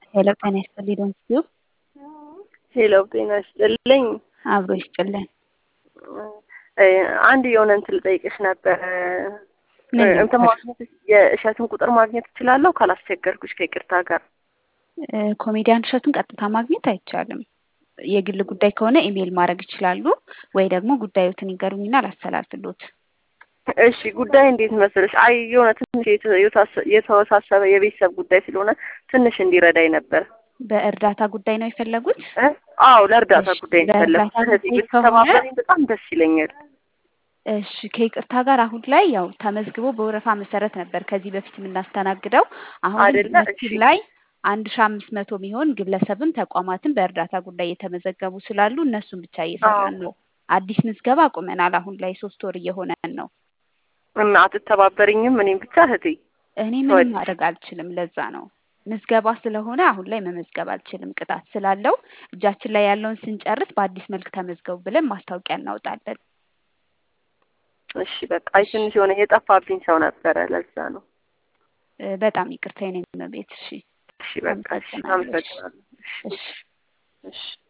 ሄሎ ጤና ይስጥልኝ ዶንኪዩ ሄሎ ጤና ይስጥልኝ። አብሮ ይስጥልን። አንድ የሆነ እንትን ልጠይቅሽ ነበረ። ምን እንትን ነበር? ማግኘት የእሸቱን ቁጥር ማግኘት እችላለሁ ካላስቸገርኩሽ ከይቅርታ ጋር? ኮሜዲያን እሸቱን ቀጥታ ማግኘት አይቻልም። የግል ጉዳይ ከሆነ ኢሜይል ማድረግ ይችላሉ፣ ወይ ደግሞ ጉዳዮትን ይገሩኝና ላስተላልፍሎት። እሺ ጉዳይ እንዴት መሰለሽ? አይ የሆነ ትንሽ የተ- የታሰ- የተወሳሰበ የቤተሰብ ጉዳይ ስለሆነ ትንሽ እንዲረዳኝ ነበር። በእርዳታ ጉዳይ ነው የፈለጉት? እ? አዎ ለእርዳታ እሺ፣ ጉዳይ ነው ለእርዳታ የፈለኩት። ስለዚህ ጉዳይ ከሆነ ብትተባበሪኝ በጣም ደስ ይለኛል። እሺ ከይቅርታ ጋር አሁን ላይ ያው ተመዝግቦ በወረፋ መሰረት ነበር ከዚህ በፊት የምናስተናግደው። አሁን ግን አይደለ? በመስኪን እሺ ላይ አንድ ሺ አምስት መቶ የሚሆን ግለሰብም ተቋማትም በእርዳታ ጉዳይ የተመዘገቡ ስላሉ እነሱን ብቻ አዎ እየሰራን ነው። አዲስ ምዝገባ አቁመናል። አሁን ላይ ሶስት ወር እየሆነን ነው። እና አትተባበሪኝም? እኔም ብቻ እህቴ እኔ ምንም ተወልሽ ማድረግ አልችልም። ለዛ ነው ምዝገባ ስለሆነ አሁን ላይ መመዝገብ አልችልም፣ ቅጣት ስላለው። እጃችን ላይ ያለውን ስንጨርስ በአዲስ መልክ ተመዝገቡ ብለን ማስታወቂያ እናወጣለን። እሺ በቃ አይ እሺ ትንሽ የሆነ የጠፋብኝ ሰው ነበረ፣ ለዛ ነው። እ፣ በጣም ይቅርታ የኔ እመቤት። እሺ እሺ በቃ እሺ፣ አመሰግናለሁ። እሺ አመሰግናለሁ። እሺ እሺ እሺ